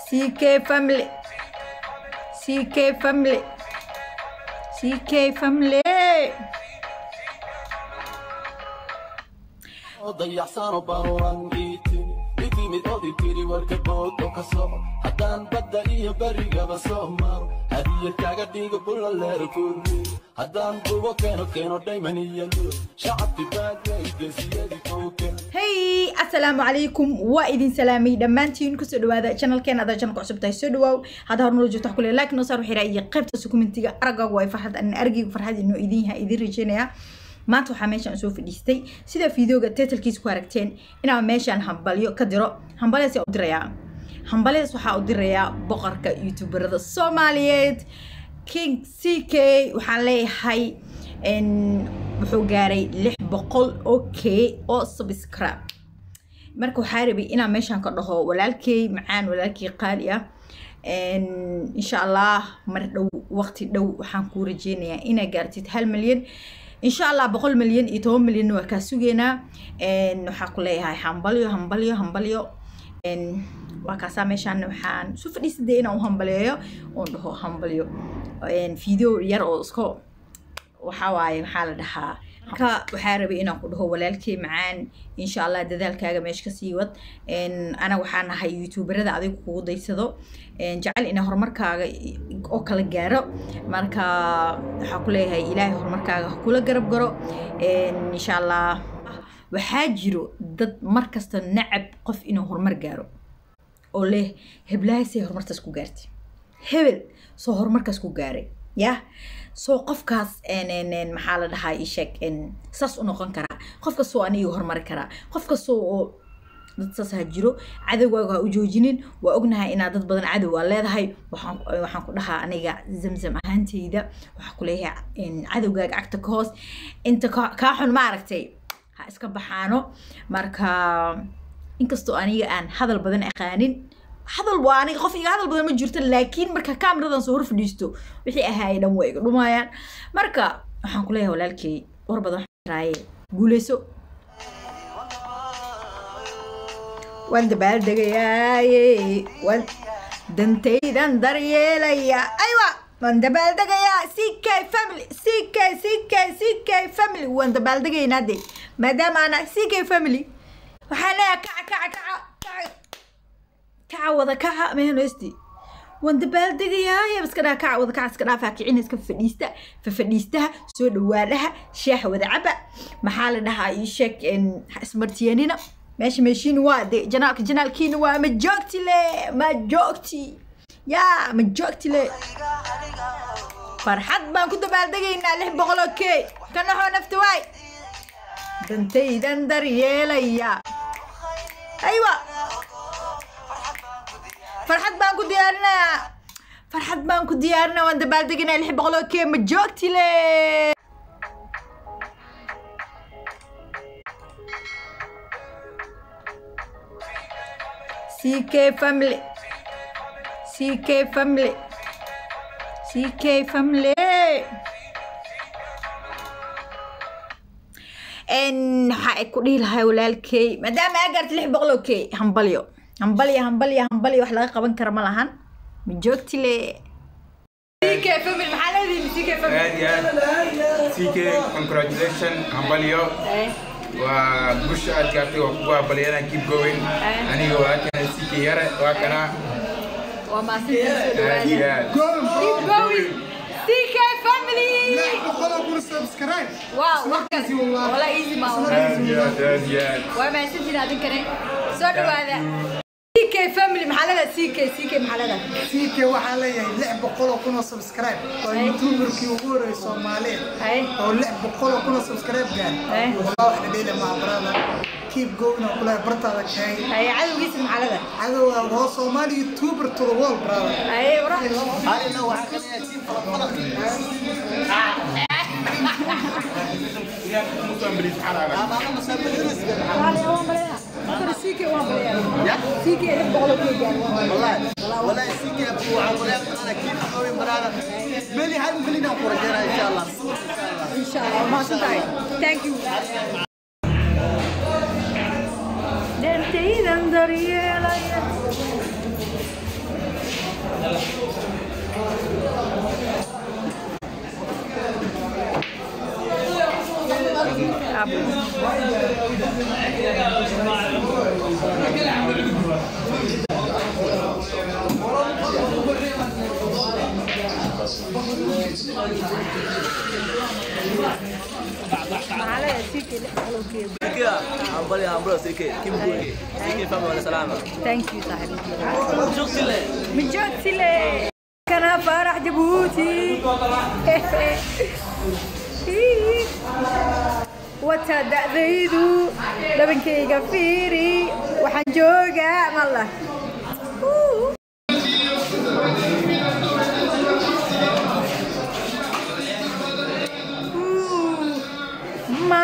CK family. CK family. CK family. dayacsano baruran iitin itimid odi tiri warka boodo ka soco haddaan badda iyo berigaba soo maro hadiya kaga dhigo bulla leer kurri haddaan bugo keeno keeno dhayman iyo lur shacabki baadwaygesiyadi kowken hey assalaamu calaykum waa idin salaamay dhammaantiin kusoo dhawaada channelkeena adaa channelka cusub tahay soo dhawaaw hadda hor nolo joogto wax kule like noo saar waxira iyo qaybta sukumentiga aragaagu waa farxad an argaygu farxad inoo idin yahay idin rajeynaya maanta waxaa meeshaan soo fadhiistay sida fideoga titlkiisa ku aragteen inaan meeshaan hambalyo ka diro hambalyadaas yaa u dirayaa hambalyadaas waxaa u dirayaa boqorka youtuberada soomaaliyeed king c k waxaan leeyahay wuxuu gaaray lix boqol oo k oo subscribe marka waxaa rabay inaan meeshaan ka dhaho walaalkey macaan walaalkey qaali ah insha allah mar dhow waqti dhow waxaan kuu rajeynayaa inaa gaartid hal milyan insha allah boqol milyan iyo toban milyanna waa kaa sugeynaa waxaa ku leeyahay hambalyo hambalyo hambalyo waa kaasaa meeshaan waxaan isu fadhiisaday inaan u hambaleeyo oon dhaho hambalyo video yar oo isko waxaa waaye maxaa la dhahaa marka waxaa rabay inaan ku dhaho walaalkey macaan insha allah dadaalkaaga meesha kasii wad ana waxaa nahay youtuberada adiga kugu daysado jecel inaa horumarkaaga oo kala gaaro marka waxaa ku leeyahay ilaahay horumarkaaga ha kula garab garo insha allah waxaa jiro dad markasta nacab qof inuu horumar gaaro oo leh heblahaysay horumartaas ku gaartay hebel soo horumarkaas ku gaaray yah soo qofkaas maxaa la dhahaa isheeg saas u noqon karaa qof kastoo aniga horumari karaa qof kastoo oo dad saas ha jiro cadowgaaga ha u joojinin waa ognahay inaad dad badan cadow aa leedahay waxaan ku dhahaa aniga zamzam ahaanteyda waxaa ku leeyahay cadowgaaga cagta ka hoos inta kaa xun ma aragtay ha iska baxaano marka inkastoo aniga aan hadal badan aqaanin hadal waa aniga qof iga hadal badan ma jirto laakiin marka kaamiradan soo hor fadhiisto wixii ahaayay dhan waa iga dhumayaan marka waxaan ku leeyahay walaalkey war badan raaye guuleyso waan dabaaldegayaaye waan dantaydan daryeelaya aywa waan dabaaldegayaa c k family c k c k c k family waan dabaaldegaynaa de maadaama ana c k family waxaan leeyahay kaca kaca kaca kaca kaca wada kaca mehenosti waan dabaaldegayaa iska dhaa kaca wada kaca iska dhaafaa kicina iska fadhiista fafadhiistaha soo dhawaadaha shaaxa wada caba maxaa la dhahaa ii sheeg ismartiyanina meesha meeshiin waa de janaalka janaalkiina waa ma joogti le ma joogti yaa ma joogti le farxad baan ku dabaaldegaynaa lix boqol oo key ka naxoo nafta waay dantaydan daryeelaya aywa farxad baan ku diyaarinayaa farxad baan ku diyaarinaya waan dabaaldegaynaa lix boqol oo key ma joogti le CK family. CK family. CK family. waxaa ay ku dhihi lahay walaalkey maadaama aa gaarta lix boqol oo key hambalyo hambalyo hambalyo hambalyo wax laga qaban kara ma lahan ma joogti le CK family maxaa leedihin CK family aad iyo aad ck congratulation hambalyo waa gusha aad gaartay waa kugu hambalyana keep going aniga waa kana ck yare waa kana waa maasinta soo aad iyo dhawaada aad keep going CK family wow wax kale wala easy ma aad iyo aad aad iyo aad waa mahadsantiin adinkane soo dhawaada CK family maxaa leedahay CK CK maxaa leedahay CK waxaa leeyahay lix boqol oo kun oo subscribe waa Ay. youtuberkii ugu horreeyay Soomaaliyeed Ay. oo lix boqol oo kun oo subscribe Ay. gaar wallah wax dhadheela ma brother keep going oo kula bartaada kay ay cadowgiisa maxaa leedahay cadowga waa Soomaali youtuber to the world brother ay wara CK waa balaya CK lix boqol oo key gaar والله سيكي ابو عمرو انا كيف قوي مرادة مالي هاي مخلينا نخرج ان شاء الله in sha allah mahadsantahay thank you dantaydan daryeelaya Sikia, hambali hambalo CK, keep going. CK family wala salama. thank you saaxiibkii Joogtile. ma joogtile kana faarax jabuuti wata da'daydu dhabankayga fiiri waxaan joogaa malla ma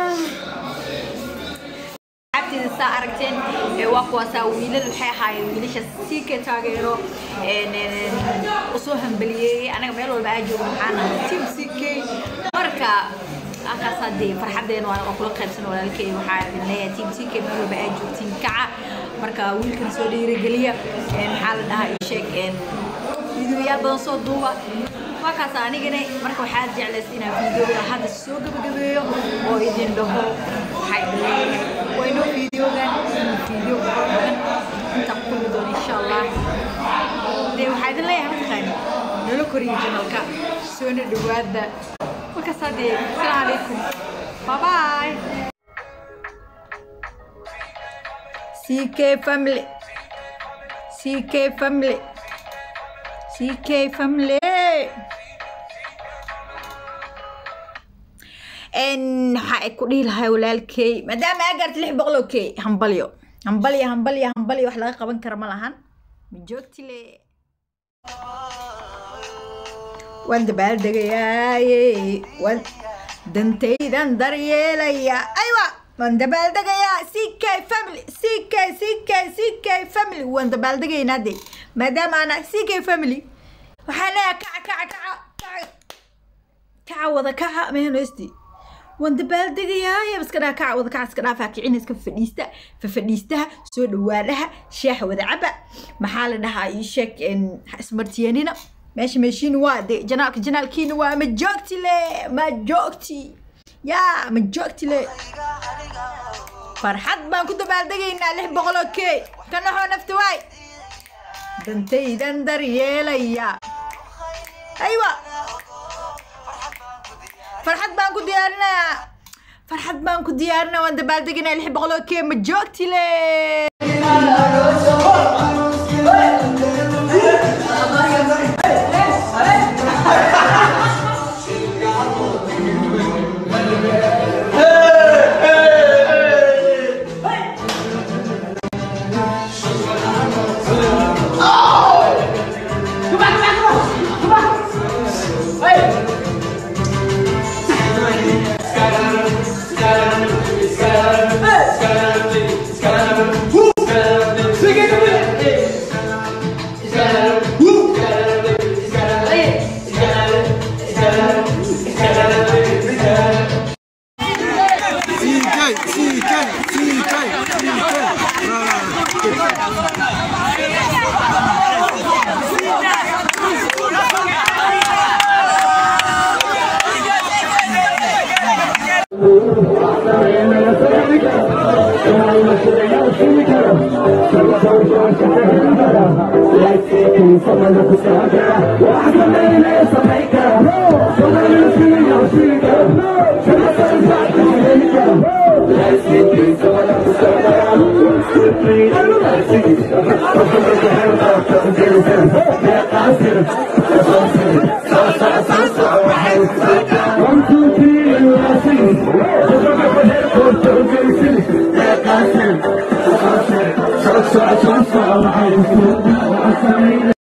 abtida saa aragteen ee waa kuwaasaa wiilal waxay ahaayeen wiilasha sii ka taageero een, een, usoo hambaliyeeyey anaga meel walba aa joogo maxaan ahay team ck marka halkaas haddee farxadeena waa waa kula qaybsan walaalkey waxaa idin leeyahay team ck meel walba aa joogtiin kaca marka wiilkan soo dhiirigeliya een, maxaa la dhahaa ii sheeg een, fiidiyoyaal badan soo duuba waa kaas anigana marka waxaa jeclaysa inaan fiidiyooga hadda soo gabagabeeyo oo idin dhaho waxaa idin leeyahay waa inoo fiidiyoogan fiidiyo badan intaan ku kulmi doono insha allah dee waxaa idin leeyahay mataqaani nala koriyo janalka soona dhawaada markaas haddee asalaamu calaykum bye bye CK family CK family CK family n waxaa ay ku dhihi lahay walaalkey maadaama aa gaarta lix boqol oo key hambalyo hambalyo hambalyo hambalyo wax laga qaban kara ma lahan ma joogtile waan dabaaldegayaaye waan dantaydan daryeelaya aywa waan dabaaldegayaa ck family ck ck ck family waan dabaaldegaynaa de maadaama ana ck family waxaan leeyahay kaca kaca kaca kaca kaca wada kaca meenosti waan dabaaldegayaa iska dhaa kaca wada kaca iska dhaafaa kicina iska fadhiista fafadhiistaha soo dhawaadhaha shaaxa wada caba maxaa la dhahaa ii sheeg ismartiyanina meesha meeshiina waa de janaalka janaalkiina waa ma joogti le ma joogti yaa ma joogti le farxad baan ku dabaaldegaynaa lix boqoloo key ka naxoo nafta waay dantaydan daryeelaya aywa farxad baan ku diyaarinayaa farxad baan ku diyaarinaya waan dabaaldegaynaa lix boqoloo key ma joogti le One, two, three,